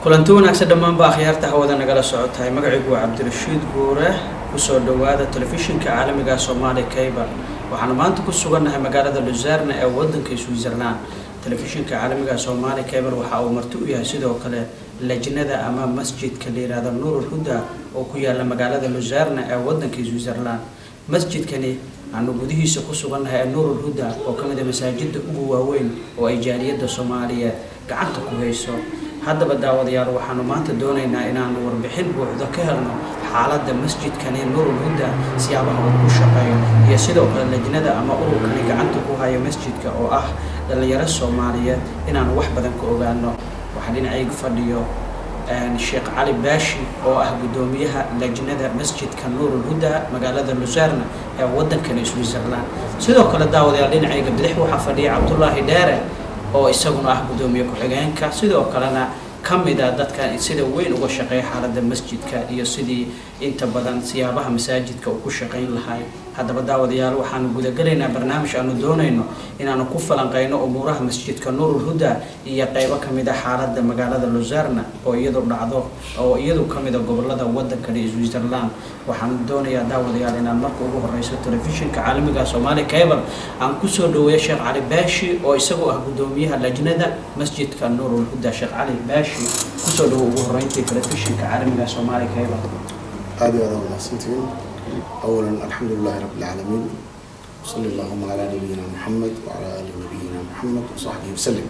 kulanti wanaagsan dhammaanba akhyaarta hawada nagala socotahay magacaygu waa cabdirashiid guure kusoo dhowaada telefishinka caalamiga soomaali cable waxaanu maanta ku sugannahay magaalada luzarna ee wadanka switzerland telefishinka caalamiga soomaali cable waxa uu marti u yahay sidoo kale lajnada ama masjidka la yihahdo nuurul huda oo ku yaala magaalada luzarna ee wadanka switzerland masjidkani aanu gudihiisa ku sugannahay ee nuurul huda oo ka mid a masaajida ugu waaweyn oo ay jaaliyadda soomaaliyeed gacanta ku hayso haddaba daawadayaal waxaanu maanta doonaynaa inaanu warbixin buuxdo ka helno xaaladda masjidkani nuurul huda siyaabaha uu ku shaqeeyo iyo sidoo kale lajnada ama ururkani gacanta ku hayo masjidka oo ah dhallinyaro soomaaliyeed inaanu wax badan ka ogaano waxaa dhinacayga fadhiyo sheekh cali baashi oo ah guddoomiyaha lajnada masjidka nuurul huda magaalada lusarna ee wadankani switzerland sidoo kale daawadayaal dhinacayga bidix waxaa fadhiya cabdullaahi dheere oo isaguna ah guddoomiye ku-xigeenka sidoo kalena ka mid a dadka sida weyn uga shaqeeya xaaladda masjidka iyo sidii inta badan siyaabaha masaajidka uu ku shaqayn lahay haddaba daawadayaal waxaanu gudagelaynaa barnaamij aanu doonayno inaanu ku falanqeyno umuuraha masjidka nuurul huda iyo qeybo ka mid a xaaladda magaalada luzarna oo iyadu dhacdo oo iyadu ka mid a gobolada wadankani switzerland waxaanu doonayaa daawadayaal inaan marka ugu horeyso telefishinka caalamiga soomaali cable aan kusoo dhaweeyo sheekh cali baashi oo isagoo ah guddoomiyaha lajnada masjidka nuurul huda sheekh cali baashi kusoo dhawo ugu horeyntii telefishinka caalamiga soomaali cable aad iyo aad aa mahadsantihiin أولا الحمد لله رب العالمين وصلى اللهم على نبينا محمد وعلى آل نبينا محمد وصحبه وسلم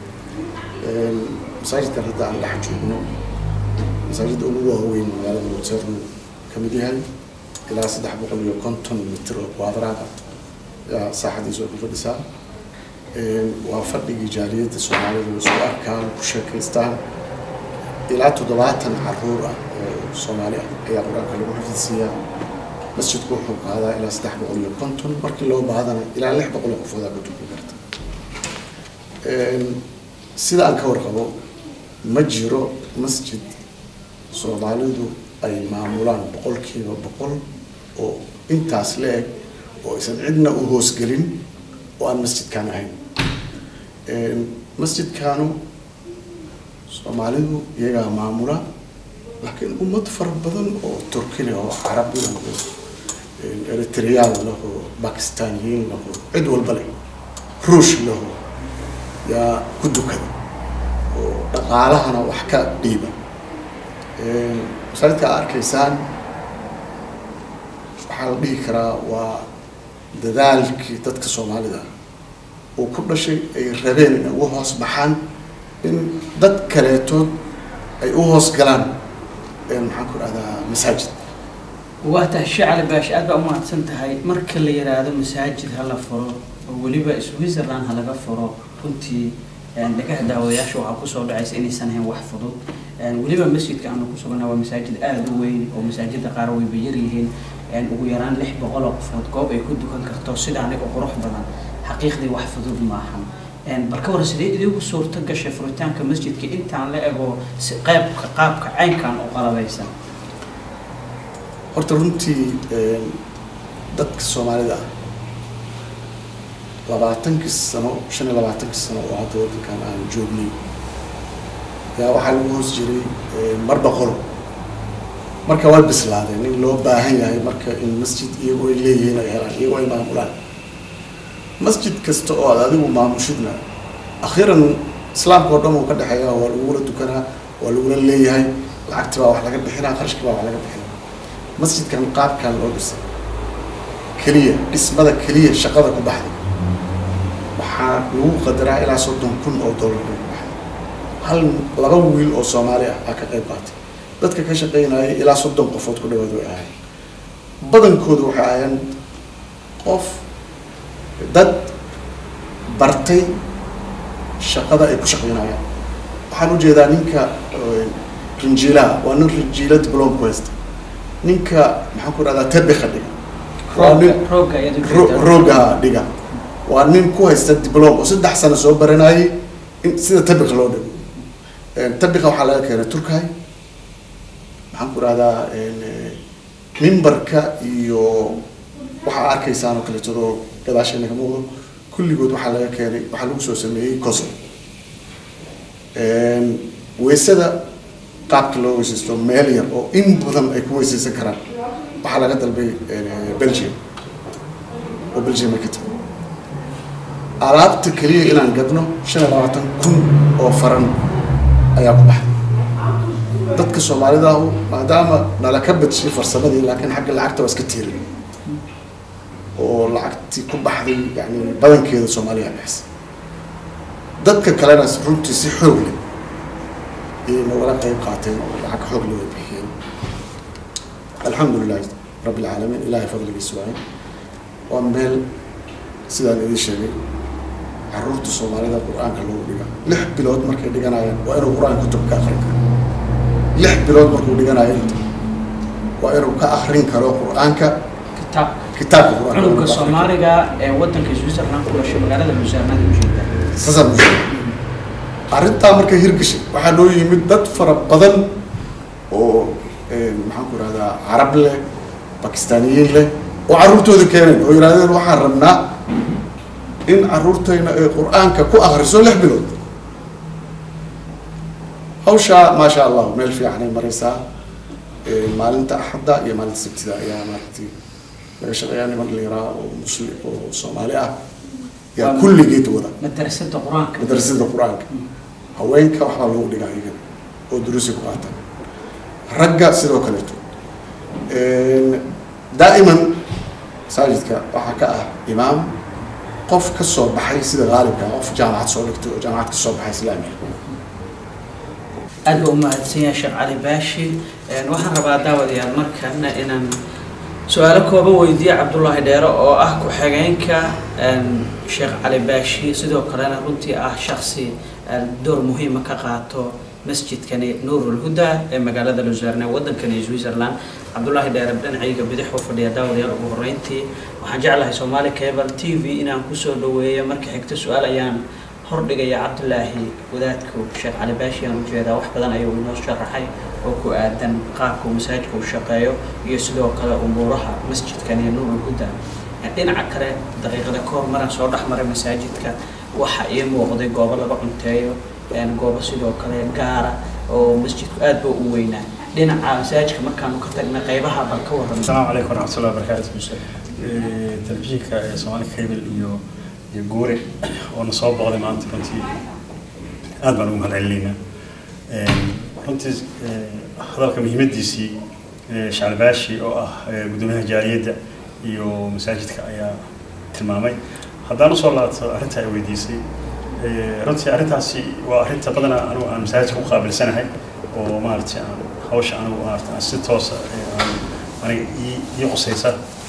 masaajidkan hadda aan dhex joogno masaajidda ugu waaweyn magaalada luzern ka mid yahay ilaa saddex boqol iyo konton mitir oo quadrada yaa saaxadiisu ay ku fadhisaa waa fadhigii jaaliyadda soomaalida isku arkaan ku sheekaystaan ilaa toddobaatan caruur ah oo soomaali ah ayaa qur-aanka lagu xifidsiiyaa masjidku wuxuu qaadaa ilaa saddex boqol iyo konton markii loo baahadana ilaa lix boqol oo qofoodaa ka tukan karta sida aan ka warqabo ma jiro masjid soomaalidu ay maamulaan boqolkiiba boqol oo intaas la eg oo aysan cidna u hoosgelin oo aan masjidkaan ahayn masjidkaanu soomaalidu iyagaa maamula laakiin ummad fara badan oo turkina oo carabi laho eritreyaan laho bakistaniyiin laho cid walba leh ruush laho yaa ku dukada oo dhaqaalahana wax ka dhiiba masaajidka a arkaysaan waxaa la dhihi karaa waa dadaalkii dadka soomaalida uu ku dhashay ay rabeen inay uga hoos baxaan in dad kaleetood ay u hoos galaan maxaan ku dhahdaa masaajid waa tahay shee cali baashi aad baa umahadsan tahay marka la yiraahdo masaajid ha la furo oo weliba switzerland ha laga furo runtii dhagaha daawadayaasha waxaa kusoo dhacaysa inaysan ahayn wax fudud weliba masjidka aanu ku suganaa waa masaajid aada u weyn oo masaajida qaar wayba yaryihiin ugu yaraan lix boqol oo qofood goob ay ku dukan karto sida aniga qurux badan xaqiiqdii wax fudud maahan bal ka waran sidee idigu suurto gashay furitaanka masjidka intaan la ego qeybka qaabka caynkan oo qalabaysan horta runtii dadka soomaalida ah labaatankii sano shan iyo labaatankii sano oo hadda waddankan aan joognay yaa waxaa lagu hoos jiray marba qolo marka way bislaadeen in loo baahan yahay marka in masjid iyagoo ay leeyihiin ay helaan iyagoo ay maamulaan masjid kasta oo aad adigu maamushidna akhiiran islaamka oo dhan uu ka dhexeeya waa lagula dukanaa waa lagula leeyahay lacagti baa wax laga bixinaa qarashki baa wax laga bixinaa masjidkan qaabkan loo dhisay keliya dhismada keliya shaqada ku baxday waxaa lagu qadaraa ilaa soddon kun oo dollar bay ku baxday hal laba wiil oo soomaali ah aa ka qayb qaatay dadka ka shaqeynayay ilaa soddon qofood ku dhawaad way ahayn badankoodu waxay ahayeen qof dad bartay shaqada ay ku shaqeynayaan waxaan ujeedaa ninka rinjiilaha waa nin rinjiila diplom ku haysta ninka maxaan ku dhahdaa tabika dhiga waa nin rooga dhiga waa nin ku haysta diplom oo saddex sano soo baranayay in sida tabika loo dhigo tabika waxaa laga keenay turkay maxaan ku dhahdaa mimbarka iyo waxaa arkaysaan oo kaleetadoo gadaasheena ka muuqdo kulligood waxaa laga keenay waxaa lagu soo sameeyey coso weysada qaabka loo weysaysto meel yar oo in badan ay ku weysaysan karaan waxaa laga dalbay belgium oo belgium ay ka timi alaabta keliya inaan gadno shan iyo labaatan kun oo faran ayaa ku baxday dadka soomaalida ahu maadaama nala ka badshiyay farsamadii laakiin xagga lacagta waa iska tiirin oo lacagtii ku baxday yani badankeeda soomaaliya bixisay dadka kalena runtii si xoog leh ayay nogala qayb qaateen oo lacag xoog leh way bixiyeen alxamdulilahi rabbi alcaalamiin ilahay fadligiisa waaye waa meel sidaan idiin sheegay caruurta soomaalida qur-aanka lagu dhiga lix bilood markay dhiganayaan waa inuu qur-aanka kutub ka akrin karo lix bilood markuu dhiganayo inta waa inuu ka akrin karo qur-aanka kitaab kitaabka qur-aanka cunugga soomaaliga ee wadanka switzerland ku dhashay magaalada lusaarnada ujeeda saasaan u sheegay arrintaa markay hirgashay waxaa noo yimid dad fara badan oo maxaan ku ihahdaa carab leh bakistaaniyiin leh oo carruurtooda keeneen oo yidhahdeen waxaan rabnaa in carruurtayna ay qur-aanka ku akriso lix bilood hawshaa maasha allah meel fiicanay maraysaa maalinta axadda iyo maalinta sabtida ayaa maaragtay laga shaqeeyaa niman liraa oo muslim oo soomaali ah yaa kulligeed wada madrasada qur-aanka madrasada qur-aanka haweenka waxbaa loogu dhigaa iyaga oo duruusi ku qaata ragga sidoo kaleeto daa'iman masaajidka waxaa ka ah imaam qof ka soo baxay sida qaalibka qof jaamacad soo dhigtay oo jaamacad ka soo baxay islaamiga aad baa umahadsan yahay sheekh cali baashi waxaan rabaa daawadayaal markana inaan su-aalo kooban weydiiye cabdullaahi dheere oo ah ku-xigeenka sheekh cali baashi sidoo kalena runtii ah shaksi door muhiima ka qaato masjidkani nuurulhuda ee magaalada lusaarne wadankani switzerland cabdullaahi dheere dhinacayga bidix u fadhiya daawadayaal ugu horeyntii waxaan jeclahay soomaali cable t v inaan kusoo dhaweeyo marka xigta su-aal ayaan hordhigaya cabdulaahi wadaadku sheekh cali baashi aan ujeedaa wax badan ayuu inoo sharaxay oo ku aadan qaabka uu masaajidka u shaqeeyo iyo sidoo kale umuuraha masjidkan iyo nuurul huda dhinaca kale daqiiqada kahor maraan soo dhex maray masaajidka waxa ii muuqday goobo laga cunteeyo goobo sidoo kale gaara oo masjidku aad ba u weynaa dhinaca masaajidka markaanu ka tagna qaybaha bal ka waran السلام عليكم ورحمة الله وبركاته تلفزيونka Somali Cable iyo iyo Goore oo na soo boqday maanta runtii aad baan ugu mahadcelinaynaa runtii hadalka muhiimadiisii Shacab Baashi oo ah gudoomiyaha jaaliyadda iyo masaajidka ayaa tilmaamay haddaan usoo laabto arrinta ay weydiisay runtii arrintaasi waa arrinta badanaa anigu aan masaajidka ku qaabilsanahay oo maaragtay aan hawsha anigu maaragtay aan si toosa aan aniga ii ii qusaysa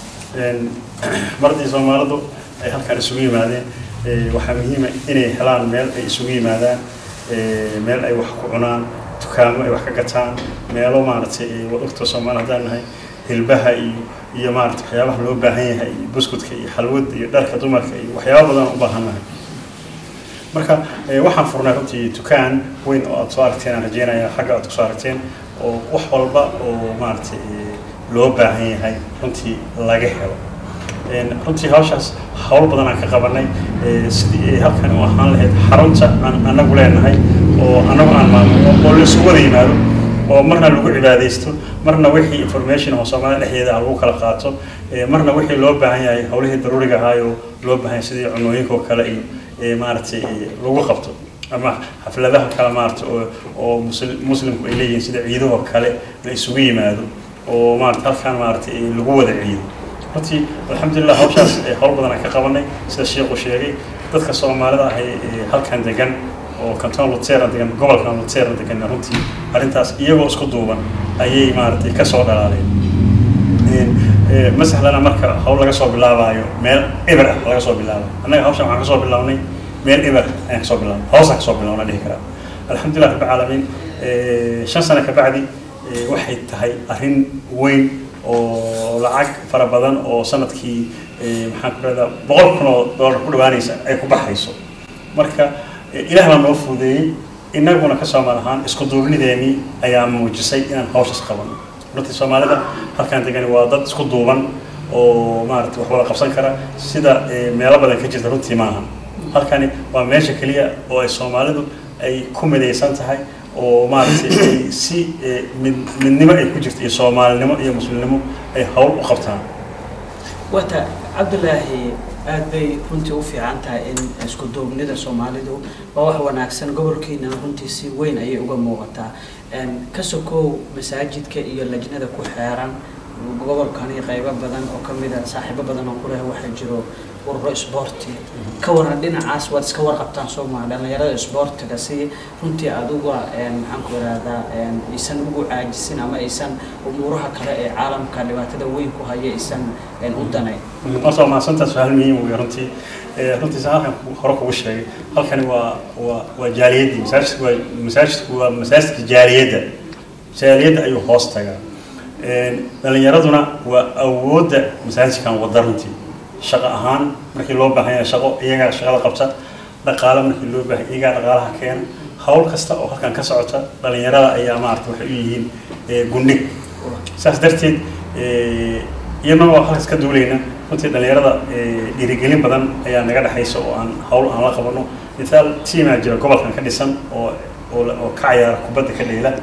mardii soomaalidu ay halkan isugu yimaadeen waxaa muhiima inay helaan meel ay isugu yimaadaan meel ay wax ku cunaan dukaamo ay wax ka gataan meelo maaragtay wadogta soomaali haddaan nahay hilbaha iyo iyo maaragtay waxyaabaha loo baahan yahay iyo buskudka iyo xalwada iyo dharka dumarka iyo waxyaaba badan u baahan nahay marka waxaan furnay runtii dukaan weyn oo aad soo aragteen aan rajeynaya xagga aad kusoo aragteen oo wax walba oo maaragtay loo baahan yahay runtii laga helo runtii hawshaas hawl badan aan ka qabanay sidii ay halkan u ahaan lahayd xarunta aan anagu leenahay oo anagu aan maamulno oo la isugu wada yimaado oo marna lagu cibaadaysto marna wixii information oo soomaalida dhexdeeda lagu kala qaato marna wixii loo baahan yahay hawlihii daruuriga ahaayoo loo baahan yahay sidii cunooyinka oo kale iyo maaragtay lagu qabto ama xafladaha kale maaragtay oo oo muslimku ay leeyihiin sida ciidahoo kale la isugu yimaado oo maarata halkaan maaragtay lagu wada ciido runtii alxamdulilah hawshaas hawl badan aan ka qabanay sida sheekhu sheegay dadka soomaalida ahay halkan degan oo canton lutera degan gobolkan lutera degan runtii arrintaas iyagoo isku duuban ayay maaragtay kasoo dhalaaleen masaxlana marka hawl laga soo bilaabaayo meel eber ah laga soo bilaabo annaga hawshan waxaan kasoo bilaabnay meel eber ayaan kasoo bilaabnay hoosaan kasoo bilaabna dhihi karaa alxamdulilah rabbi caalamiin shan sano kabacdi waxay tahay arrin weyn oo lacag fara badan oo sanadkii maxaan ku rahdaa boqol kun oo doolar ku dhawaanaysa ay ku baxayso marka ilaah baa noo fududeeyey inaguna ka soomaal ahaan isku duubnideennii ayaa muujisay inaan hawshaas qabano runtii soomaalida halkaan degani waa dad isku duuban oo maarata wax wada qabsan kara sida meelo badan ka jirta runtii maaha halkani waa meesha keliya oo ay soomaalidu ay ku midaysan tahay oo maaragtay ay si eh, mid midnimo ay ku jirto iyo soomaalinimo iyo muslimnimo ay hawl u qabtaan wata cabdulaahi aad bay runtii u fiican tahay in isku duubnida soomaalidu waa wax wanaagsan gobolkiina runtii si weyn ayay uga muuqataa Een, ka sokow masaajidka iyo lajnada ku xeeran gobolkani qaybo badan oo ka mid a saaxiibo badan oo kuleh waxaa jiro ururo isboorti ka waran dhinacaas waad iska warqabtaan soomaa dhallinyarada isboortiga si runtii aduga een, maxaan ku ihahdaa een, aysan ugu caajisin ama aysan umuuraha kale ee caalamka dhibaatada weyn ku haya aysan een, u danayn marta waa mahadsantaas su-aal muhiim wey runtii Eh, runtii saan halkan ku- hore kugu sheegay halkani waa waa waa jaaliyaddii masaajidku waa masaajidku waa masaajidka jaaliyadda jaaliyadda ayuu hoos tagaa Een, dhalinyaraduna waa awoodda masaajidkan wada runtii shaqo ahaan markii loo baahan yahay shaqo iyagaa shaqada qabta dhaqaale markii loo baahan iyagaa dhaqaalaha keena hawl kasta oo halkan ka socota dhalinyarada ayaa maarata waxay u yihiin eh, gundhig saas darteed eh, iyadana waa halkaas ka duulayna runtii dhalinyarada eh, dhiirigelin badan ayaa naga dhexaysa oo aan hawl aan la qabano mithaal tiimaa jira gobolkan ka dhisan oo oo la- oo ka cayaara kubadda ka dheela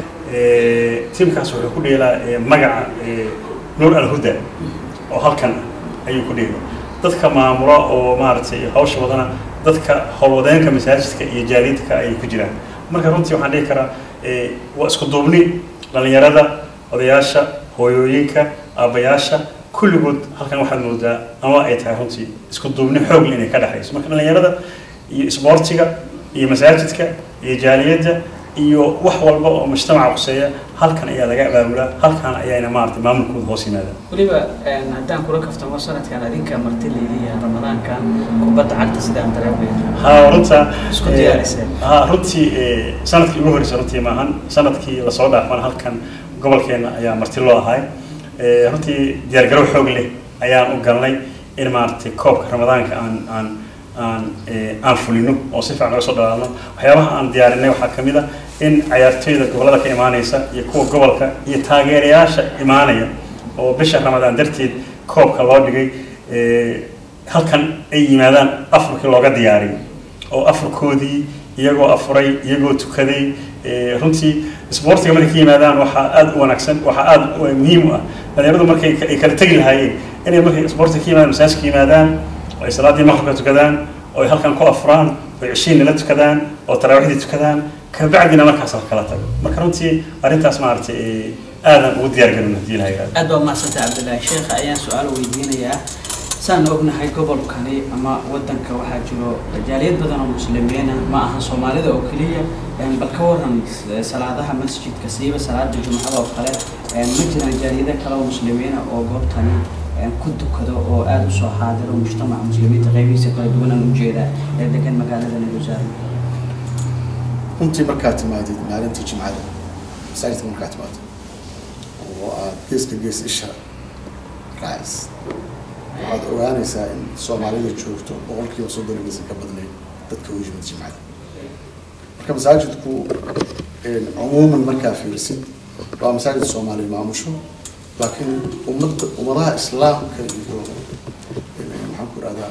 Eh, tiimkaas wuxuu ku dheelaa eh, magaca eh, nuur alhuda oo halkan ah ayuu ku dheela dadka maamula oo maaragtay hawsha wadana dadka howlwadeenka masaajidka iyo jaaliyadka ayay ku jiraan marka runtii waxaan dhihi karaa eh, waa isku duubni dhalinyarada odayaasha hooyooyinka aabbayaasha kulligood halkan waxaad moodaa ama ay tahay runtii isku duubni xoog inay ka dhexayso marka dhalinyarada iyo isboortiga iyo masaajidka iyo jaaliyadda iyo wax walba oo mujtamaca quseeya halkan ayaa laga abaabulaa halkan ayaana maaragtay maamulkooda hoos yimaadaan weliba een, haddaan kula kaftamo sanadkan adinka marti leediya ramadaankan kubadda cagta sidaan dareemaya ها runta Isku diyaarisay. ha runtii eh, sanadkii ugu horreysay runtii maahan sanadkii lasoo dhaafan halkan gobolkeena ayaa marti loo ahay Eh, runtii diyaargarow xoog leh ayaan u galnay in maaragtay koobka ramadaanka aan aan aan eh, aan fulino oo si fiican uga soo dhalaalno waxyaabaha aan diyaarinay waxaa ka mid a in cayaartooyda gobollada ka imaanaysa iyo kuwa gobolka iyo taageerayaasha imaanaya oo bisha ramadaan darteed koobka loo dhigay eh, halkan ay yimaadaan afurkii looga diyaariyay oo afurkoodii iyagoo afuray iyagoo tukaday eh, runtii isboortiga markay ka yimaadaan waxaa aada u wanaagsan waxaa aada u muhiim u ah dhalinyaradu markay ka- ay kala tegi lahaayeen inay markay isboortiga ka yimaadaan masaajidka yimaadaan oo ay salaadii maqribka tukadaan oo ay halkan ku afuraan oo ay cishiin nala tukadaan oo taraawiixdii tukadaan kabacdina markaas la kala tago marka runtii arrintaas maaragtay eh, aadan ugu diyaar garin haddii ilaha yidhahdo aad baa umahadsantay cabdillaahi sheekha ayaan su-aal weydiinayaa saan ognahay gobolkani ama wadanka waxaa jiro jaaliyad badan oo muslimiina ma aha soomaalida oo keliya een, bal ka waran eh, salaadaha masjidka siiba salaada jumcada oo kale een, ma jiraan jaaliyado kale oo muslimiina oo goobtani een, ku dukado oo aada usoo xaadiro mujtamaca muslimiinta qaybihiisa kala duwanaan ujeeda ee degan magaalada nagusaaran runtii markaad timaadid maalintii jimcada masaajidka markaad timaado oo aad geeska gees isha raacaysid waxaad ogaanaysaa in soomaalida joogto boqolkiiba soddon inaysan ka badnayn dadka u yimid jimcada marka masaajidku een, cumuuman markaa fiirisid waa masaajid soomaaliya maamusho laakiin ummadda ummadaha islaamka iyo een, maxaan ku ihahdaa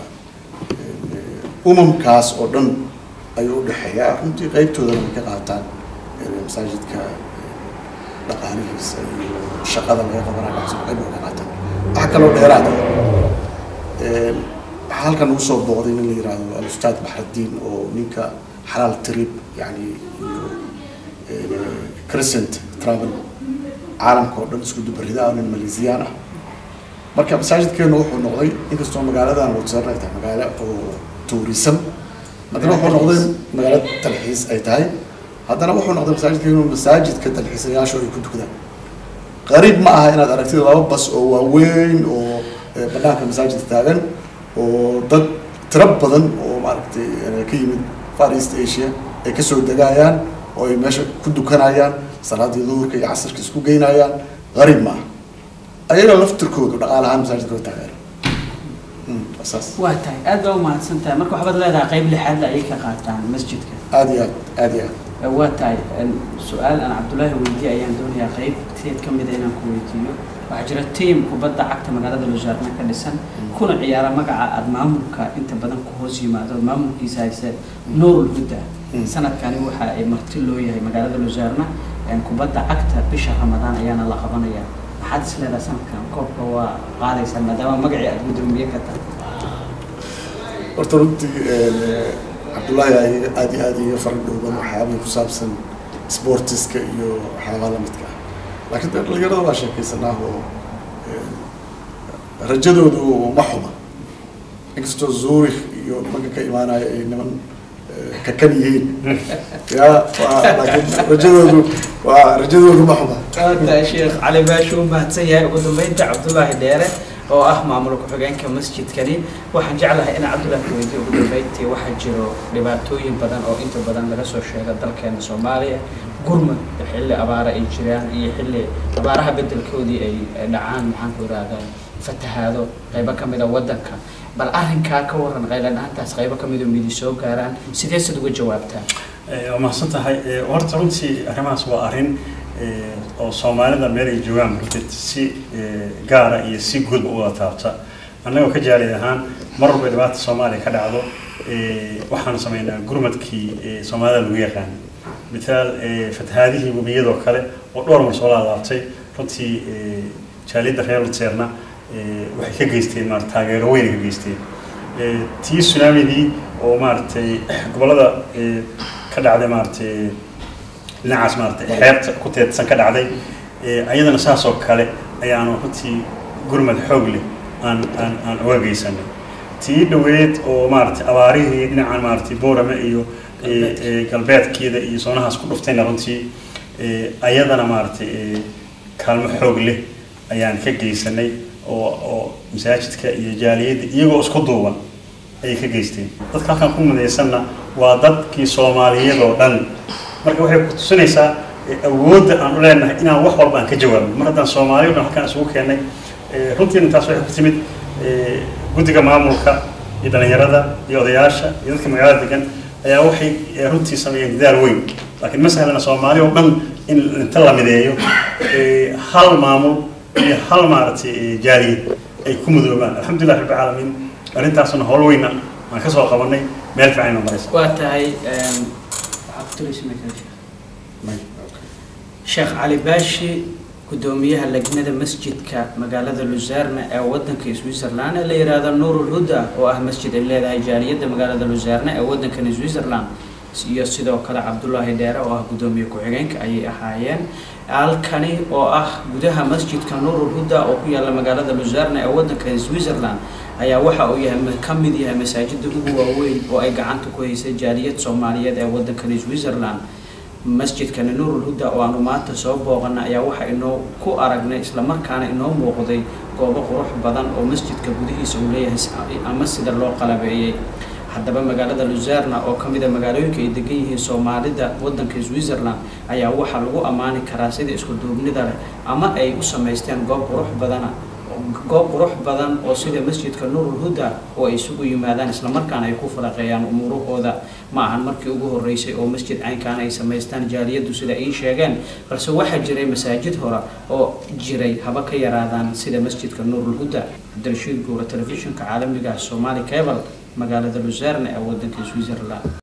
umamkaas oo dhan ayuu u dhexeeyaa runtii qaybtoodana way ka qaataan een, masaajidka een, dhaqaalihiisa iyo shaqada laga qabanayo waxaas qayb way ka qaataan waxaa kaloo dheeraad ah een, waxaa halkan ugu soo booqday nin la yihahdo al-ustaad baxraddiin oo ninka xalaal trip yani iyo een, crescent travel caalamka oo dhan isku dubarida nin maleesiyaan ah marka masaajidkeenu wuxuu noqday inkastoo magaaladan wadsarna ay tahay magaalo oo tourism haddana wuxuu noqday magaalo dalxiis ay tahay haddana wuxuu noqday masaajidkeenu masaajidka dalxiisayaashu ay ku tukadaan qariib ma aha inaad aragtid laba bas oo waaweyn oo eh, banaanka masaajidka taagan oo dad tiro badan oo maaragtay eh, ka yimid far east asia ay kasoo degayaan oo ay meesha ku dukanayaan salaadii duhurka iyo casirka isku geynayaan qariib ma aha ayaga laftirkoodu dhaqaale ahaan masaajidka waa taageera Mm, waa saas waa tahay aad baa umahadsan tahay marka waxbaad leedahay qayb lixaad la ayay ka qaataan masjidka aad iyo aad aad iyo aad waa tahay su-aal aan cabdullaahi weydiye ayaan doonayaa qeybteed ka mida inaan ku weydiiyo waxaa jira tiam kubadda cagta magaalada lusaarna ka dhisan kuna ciyaara magaca aada maamulka inta badan ku hoos yimaado maamulkiisa hayse nuurul hudda sanadkani waxa ay marti loo yahay magaalada lusaarna kubadda cagta bisha ramadaan ayaana la qabanaya maxaad is leedahay sanadkan koobka waa qaadaysaa maadaama magacii aada gudoomiye ka tahay horta runtii cabdullaahi ay aada iyo aada iga fara dhowban waxyaabay ku saabsan sportiska iyo waxyaabaha lamidka ah laakiin de dhalinyarada waa sheekaysanaa oo rajadoodu ma xuma inkastoo zurich iyo nimanka ka imaanaya ay niman kakan yihiin ya waa laakiin rajadoodu waa rajadoodu ma xuma waata sheekh cali baashu u mahadsan yahay ugu dambeynta cabdullaahi dheere oo ah maamul ku-xigeenka masjidkani waxaan jeclahay in cabdullaahi weydiye ugu dambeyntii waxaa jiro dhibaatooyin badan oo inta badan laga soo sheega dalkeena soomaaliya gurmad xilli abaara ay jiraan iyo xilli abaaraha bedelkoodii ay dhacaan maxaan ku irahdaa fatahaado qaybo ka mida waddanka bal arrinkaa ka waran qayladhaantaas qaybo ka midoo midi soo gaaraan sidee sad uga jawaabtaa waa mahadsan tahay horta runtii arrimahaas waa arrin oo soomaalida meel ay joogaan runtii si gaara iyo si guudba u wada taabta annagoo ka jaalid ahaan mar walba dhibaata soomaaliya ka dhacdo waxaanu sameynaa gurmadkii soomaalida lagu yaqaan mithaal fatahaadihii webiyadoo kale oo dhowr mar soo laalaabtay runtii jaaliyadda reer luteerna waxay ka geysteen maarata taageero weyn ka geysteen tii tsunamidii oo maaragtay gobollada ka dhacday maaragtay dhinacaas maaragtay xeebta ku teedsan ka dhacday ayadana saas oo kale ayaanu runtii gurmad xoog leh aan aan aan uga geysanay tii dhaweed oo maaragtay abaarihii dhinacan maaragtay boorame iyo galbeedkeeda iyo soonahaas ku dhuftayna runtii ayadana maaragtay kaalmo xoog leh ayaan ka geysanay oo oo masaajidka iyo jaaliyadda iyagoo isku duuban ayay ka geysteen dadka halkan ku midaysanna waa dadkii soomaaliyeed oo dhan marka waxay ku tusinaysaa awoodda aan u leenahay inaan wax walba aan ka jawaabno mar haddaan soomaaliya o dhan halkaan isugu keennay runtiina taas waxay ku timid guddiga maamulka iyo dhalinyarada iyo odayaasha iyo dadka magaalada degan ayaa waxay runtii sameeyeen dadaal weyn laakiin ma sahlana soomaali oo dhan in inta la mideeyo hal maamul iyo hal maaragtay jaaliyad ay ku mudoobaan alxamdulilah rabbi caalamiin arrintaasna howl weyna aan ka soo qabanay meel fiican maraysa waa tahay sheekh cali baashi gudoomiyaha lajnada masjidka magaalada lusaarna ee wadanka switzerland ee la yihahdo nuurul huda oo ah masjid ay leedahay jaaliyadda magaalada lusaarna ee wadankani switzerland iyo sidoo kale cabdullaahi dheere oo ah gudoomiye ku-xigeenka ayay ahaayeen halkani oo ah gudaha masjidka nuurul huda oo ku yaala magaalada lusaarna ee wadanka switzerland ayaa waxa uu yahay ka mid yahay masaajida ugu waaweyn oo ay gacanta ku haysay jaaliyad soomaaliyeed ee wadankani switzerland masjidkani nuurul huda oo aanu maanta soo booqana ayaa waxa inoo ku aragnay islamarkaana inoo muuqday goobo qurux badan oo masjidka gudihiisa uu leeyahay ama sida loo qalabeeyey haddaba magaalada luzerna oo ka mida magaalooyinka ay degan yihiin soomaalida wadanka switzerland ayaa waxaa lagu ammaani karaa sida isku duubnida leh ama ay u samaysteen goob qurux badana goob qurux badan oo sida masjidka nuurul huda oo ay isugu yimaadaan islamarkaana ay ku falaqeeyaan umuurahooda ma ahan markii ugu horeysay oo masjid caynkaan ay samaystaan jaaliyaddu sida ay sheegeen balse waxaa jiray masaajid hore oo jiray haba ka yaraadaan sida masjidka nuurul huda cabdirashiid guura telefishinka caalamiga ah somaali cable magaalada luzerne ee wadanka switzerland